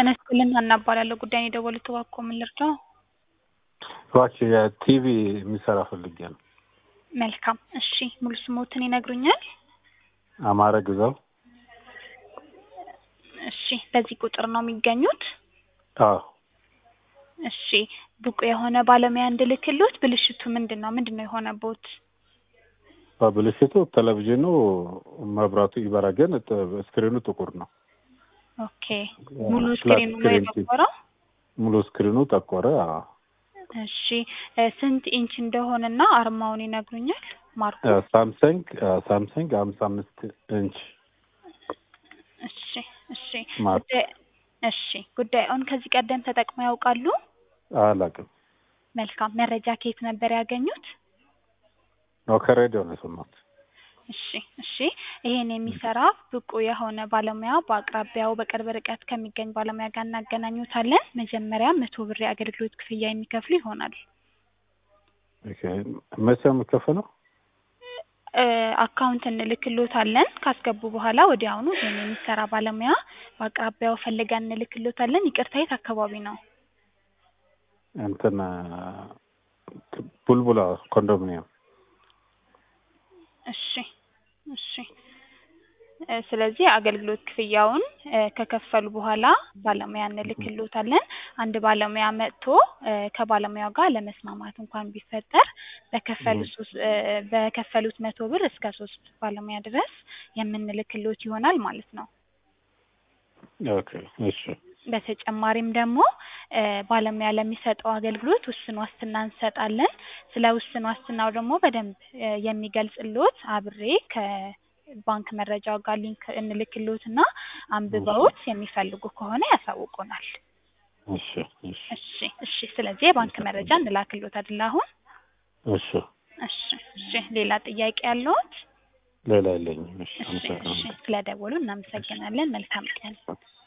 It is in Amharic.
ጤና ይስጥልን ሀና እባላለሁ። ጉዳዩን የደወሉት እባክዎ ምን ልርዳው? እባክህ የቲቪ የሚሰራ ፈልጌ ነው። መልካም እሺ፣ ሙሉ ስሞትን ይነግሩኛል? አማረ ግዛው። እሺ፣ በዚህ ቁጥር ነው የሚገኙት? አዎ እሺ፣ ብቁ የሆነ ባለሙያ እንድልክሎት ብልሽቱ ምንድን ነው? ምንድን ነው የሆነቦት? በብልሽቱ ቴሌቪዥኑ መብራቱ ይበራ፣ ግን ጥ- ስክሪኑ ጥቁር ነው። ኦኬ፣ ሙሉ ፍላት ስክሪኑ ነው ስክሪን ቲቪ። የጠቆረው? ሙሉ ስክሪኑ ጠቆረ። አዎ። እሺ፣ እ፣ ስንት ኢንች እንደሆነና አርማውን ይነግሩኛል? ማርኩ እ፣ ሳምሰንግ እ፣ ሳምሰንግ ሀምሳ አምስት ኢንች እሺ፣ እሺ፣ ማርክ ጉዳይ እሺ፣ ጉዳዩን ከዚህ ቀደም ተጠቅመው ያውቃሉ? አላውቅም። መልካም መረጃ ከየት ነበር ያገኙት? ነው ከሬዲዮ ነው የሰማሁት። እሺ እሺ ይሄን የሚሰራ ብቁ የሆነ ባለሙያ በአቅራቢያው በቅርብ ርቀት ከሚገኝ ባለሙያ ጋር እናገናኙታለን። መጀመሪያ መቶ ብር የአገልግሎት ክፍያ የሚከፍሉ ይሆናል። ኦኬ፣ መቼ ነው የሚከፈለው? እ፣ አካውንት እንልክሎታለን። ካስገቡ በኋላ ወዲያውኑ ይሄን የሚሰራ ባለሙያ በአቅራቢያው ፈልገን እንልክሎታለን። ይቅርታ የት አካባቢ ነው? እንትን እ፣ ቡልቡላ ኮንዶሚኒየም እሺ እሺ እ፣ ስለዚህ አገልግሎት ክፍያውን እ፣ ከከፈሉ በኋላ ባለሙያ እንልክሎታለን። አንድ ባለሙያ መጥቶ እ፣ ከባለሙያው ጋር ለመስማማት እንኳን ቢፈጠር በከፈሉት ሶስት እ፣ በከፈሉት መቶ ብር እስከ ሶስት ባለሙያ ድረስ የምንልክሎት ይሆናል ማለት ነው። ኦኬ፣ እሺ፣ በተጨማሪም ደግሞ እ፣ ባለሙያ ለሚሰጠው አገልግሎት ውስን ዋስትና እንሰጣለን። ስለ ውስን ዋስትናው ደግሞ በደንብ እ፣ የሚገልጽልዎት አብሬ ከባንክ መረጃው ጋር ሊንክ እንልክልዎትና አንብበውት የሚፈልጉ ከሆነ ያሳውቁናል። እሺ፣ እሺ፣ እሺ እሺ። ስለዚህ የባንክ መረጃ እንላክልዎት አይደል አሁን? እሺ። እሺ እሺ። ሌላ ጥያቄ ያለዎት? ሌላ የለኝም። እሺ፣ እሺ እሺ። አመሰግናለሁ። ስለደወሉ እናመሰግናለን። መልካም ቀን።